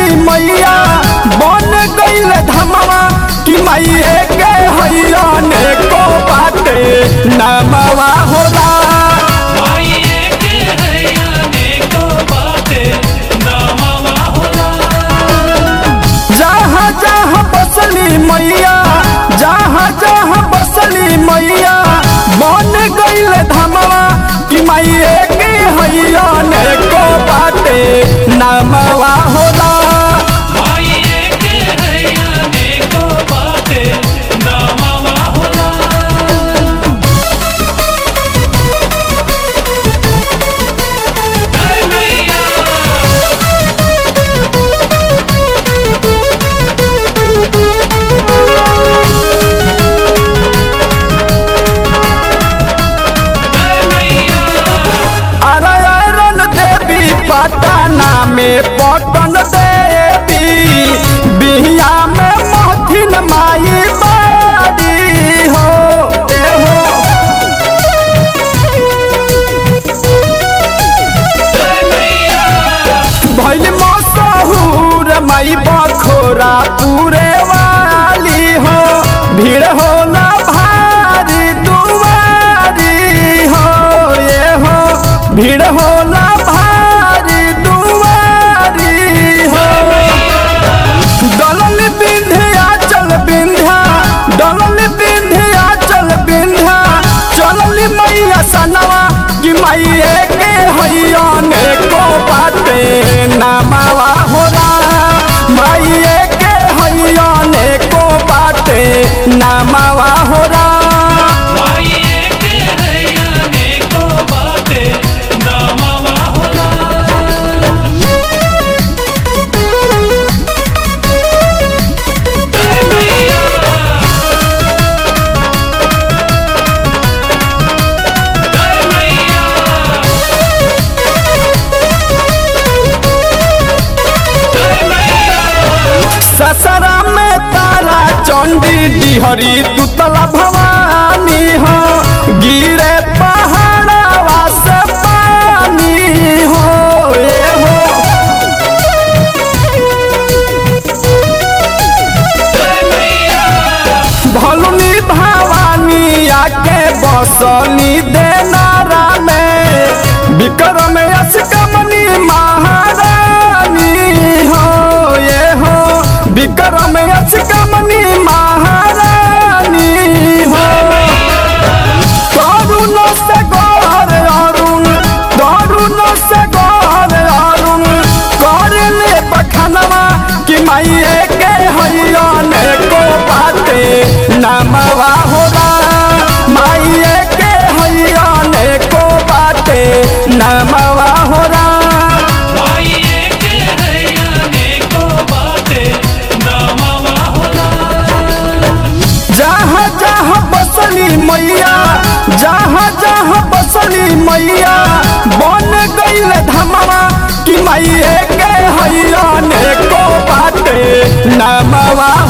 बसली मैया बन गईल धमवा कि मैये के हैया ने को बाटे नमवा होला माये के हैया ने को बाटे नामवा होला जहाँ जहाँ बसली मैया जहाँ जहाँ बसली मैया बन गईल धमवा कि मैये के हैया ने को बाटे नमवा होला माये के हैया ने को बाटे नामवा होला जय मैया जय मैया अरयरन देवी पटना में पटन देवी बिहिया में महथिन माई बाड़ी हो ए हो जय मैया भैल मसहूर माई बखोरा पूरे वाली हो भीड़ होला भारी दुआरी हो ये हो भीड़ होला भारी दुआरी हो दलल बिंध्या चल बिंध्या दलल बिंध्या चल बिंध्या चलल मैया सनवा कि मैये के हैया ने को बाटे नमवा होला मैये के हैया ने को बाटे नमवा होला माये के हैया ने को बाटे नामवा होला जय मैया जय मैया जय मैया ससरा में तारा चंडी डिहरी तुतला भवानी हो गिरे पहाड़वा से पानी हो ए हो जय मैया भलुनी भवानी आके बसनी देनारा में विक्रम अष्टमनी महारानी हो ये हो विक्रम अष्टमनी महारानी हो तरुण से गौर अरुण तरुण से गौर अरुण कर ले बखनवा कि मैये के हैया ने को बाटे नमवा होला मैये के हैया ने को बाटे नमवा होला माये के हैया ने को बाटे नामवा होला जहाँ जहाँ बसली मैया जहाँ जहाँ बसली मैया बन गईल धमवा कि मैये के हैया ने को बाटे नमवा